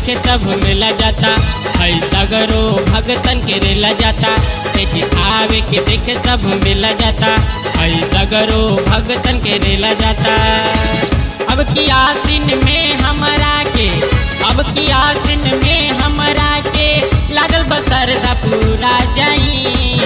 देखे सब मिला जाता है सगरो भगतन के रेला जाता तेजी आवे के देखे सब मिला जाता है सगरो भगतन के रेला जाता अब की आसिन में हमरा के अब की आसिन में हमरा के लागल बसर पूरा जाई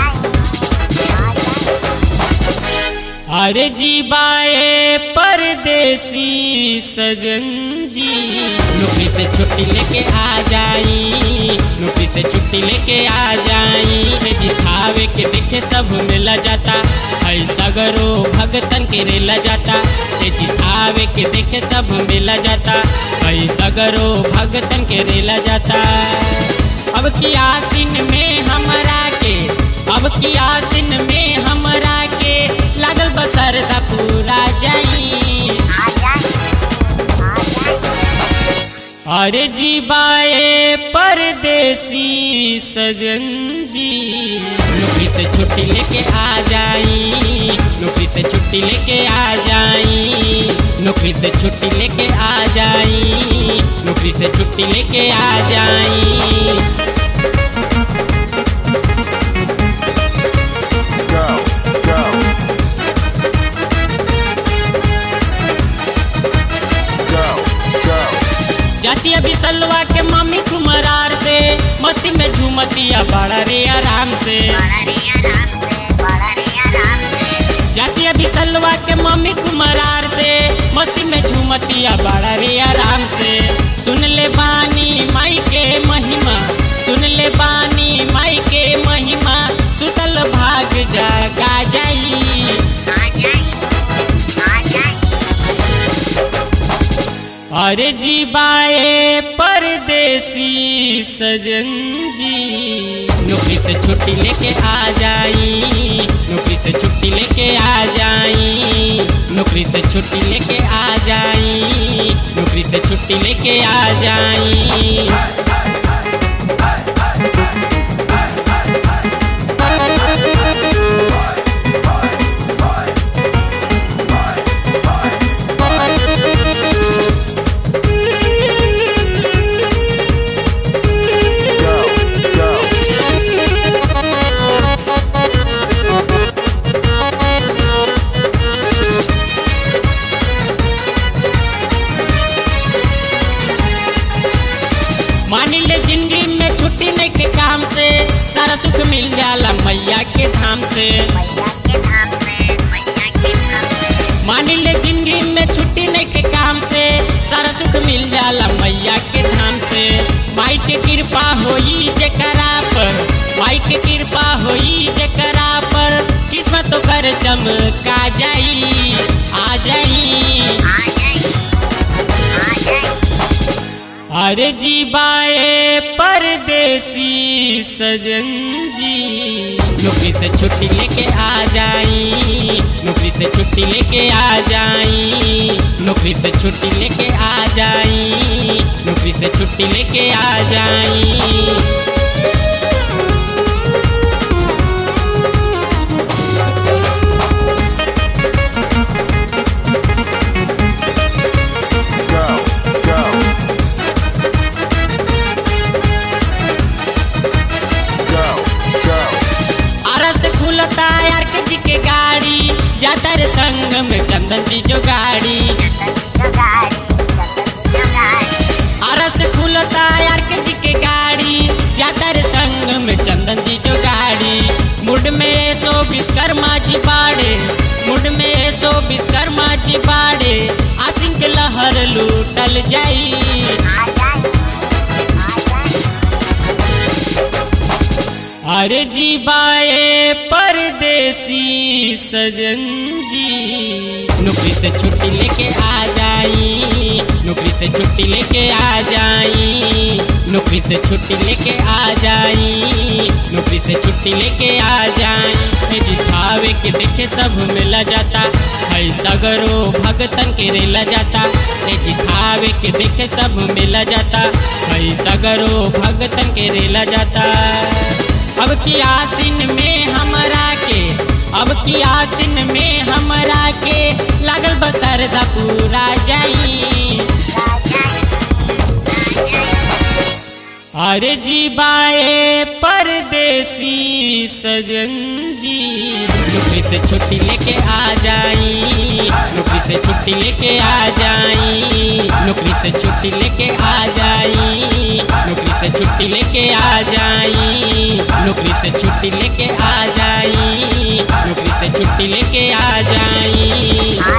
अरे जी बाए परदेसी सजन जी नौकरी से छुट्टी लेके आ जाई नौकरी से छुट्टी लेके आ जाई हे जी खावे के देखे सब मिला जाता है सगरो भगतन के रेला जाता हे जी खावे के देखे सब मिला जाता है सगरो भगतन के रेला जाता अब की आसिन में हमरा के अब की आसिन में हमरा के लागल बसर पूरा जाई अरे जी बाए परदेसी सजन जी नौकरी से छुट्टी लेके आ जाई नौकरी से छुट्टी लेके आ जाई नौकरी से छुट्टी लेके आ जाई नौकरी से छुट्टी लेके आ जाई go, go. Go, go. जाती अभी सलवा के मम्मी कुमरार से मस्ती में झूमतिया बड़ा रे आराम से जाती अभी सलवा के मम्मी कुमरार से मस्ती में झूमतिया बड़ा रे आराम से सुन ले बानी माई के महिमा सुन ले बानी माई के महिमा सुतल भाग जागा जाई अरे जी बाए परदेसी सजन जी नौकरी से छुट्टी लेके आ जाई नौकरी से छुट्टी लेके आ जाई नौकरी से छुट्टी लेके आ जाई नौकरी से छुट्टी लेके आ जाई Go, go. मान ले जिंदगी में छुट्टी नहीं के काम से सारा सुख मिल जाला मैया के धाम से मान ले जिंदगी में छुट्टी नहीं के काम से सारा सुख मिल जाला मैया के धाम से माई के कृपा होई जकरा पर माई के कृपा होई जकरा पर किस्मत तो कर चमका जाई आ जाई अरे जी बाए परदेसी सजन जी नौकरी से छुट्टी लेके आ जाई नौकरी से छुट्टी लेके आ जाई नौकरी से छुट्टी लेके आ जाई नौकरी से छुट्टी लेके आ जाई Go, go. Go, go. Ara से खुलता यार के जी के गाड़ी जाता रे संग में चंदन जी जो गाड़ी आरा से खुलता यार के जी के गाड़ी जाता रे संग में चंदन जी जो गाड़ी मुड में सो विश्वकर्मा जी बाड़े मुड में सो विश्वकर्मा जी बाड़े आसिन के लहर लूटल जाई अरे जी बाए परदेसी सजन जी नौकरी से छुट्टी लेके आ जाई नौकरी से छुट्टी लेके आ जाई नौकरी से छुट्टी लेके आ जाई नौकरी से छुट्टी लेके आ जाई हे जी खावे के देखे सब मिला जाता है सगरो भगतन के रेला जाता हे जी खावे के देखे सब मिला जाता है सगरो भगतन के रेला जाता अब की आसिन में हमरा के अब की आसिन में हमरा के लागल बसर पूरा जाई Yeah. अरे जी बाए परदेसी सजन जी नौकरी से छुट्टी लेके आ जाई नौकरी से छुट्टी लेके आ जाई नौकरी से छुट्टी लेके आ जाई नौकरी से छुट्टी लेके आ जाई नौकरी से छुट्टी लेके आ जाई नौकरी से छुट्टी लेके आ जाई